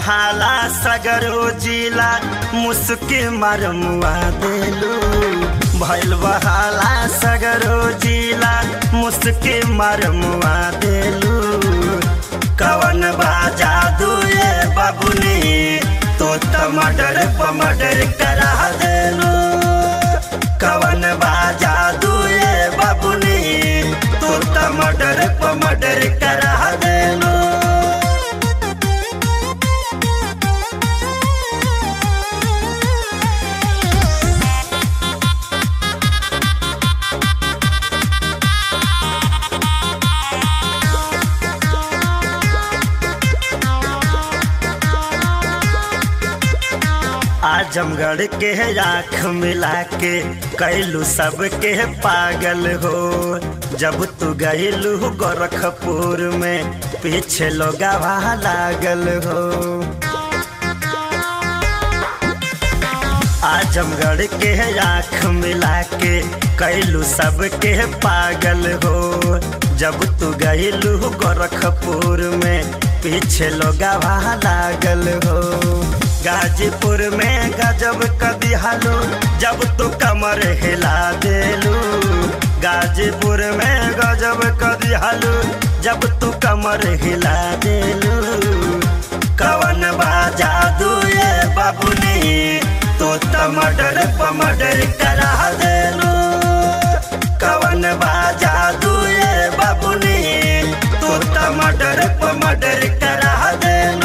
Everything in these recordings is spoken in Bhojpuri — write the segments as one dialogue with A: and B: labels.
A: बहाला सगरो जिला मुस्की मरमुआ देलू भैल बहाला सगरो जिला मुस्की मरमुआ देलू कवन बाजा दुए बाबुनी तो टमाटर पमटर करा देलू कवन बाजा दुए बाबुनी तो टमाटर पमटर करा देलू आजमगढ़ के आँख मिला के कैलू सबके पागल हो जब तू गईलू गोरखपुर में पीछे लोग लागल हो आजमगढ़ के आँख मिला के कैलू सबके पागल हो जब तू गईलू गोरखपुर में पीछे लोग लागल हो गाजीपुर में गजब कदी हालू जब तू कमर हिला देलू गाजीपुर में गजब कदी हालू जब तू कमर हिला देलू कवन बाजा दुए बाबुनी तो टमाटर पमटर करा देलू कवन बाजा दुए बाबुनी तो टमाटर पमटर करा देलू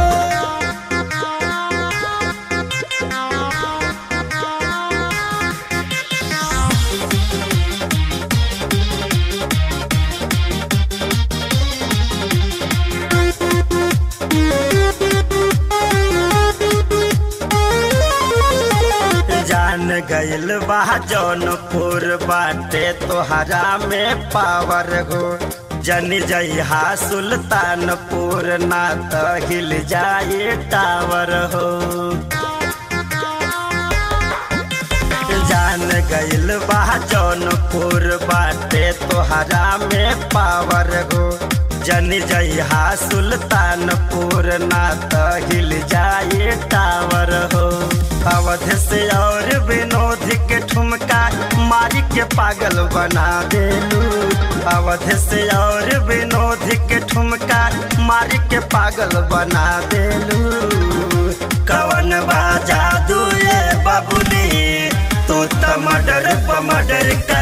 A: जान गइल बा जौनपुर बाटे तोहरा में पावर हो जन जइहा सुल्तानपुर ना त हिल जाए टावर हो जान गइल बा जौनपुर बाटे तोहरा में पावर हो जन जइहा सुल्तानपुर ना त हिल जाए टावर हो अवध से और विनोद के ठुमका मारी के पागल बना देलू अवध से और विनोद के ठुमका मारी के पागल बना देलू कवन बाजा दुए बाबुनी तो टमाटर पमटर कर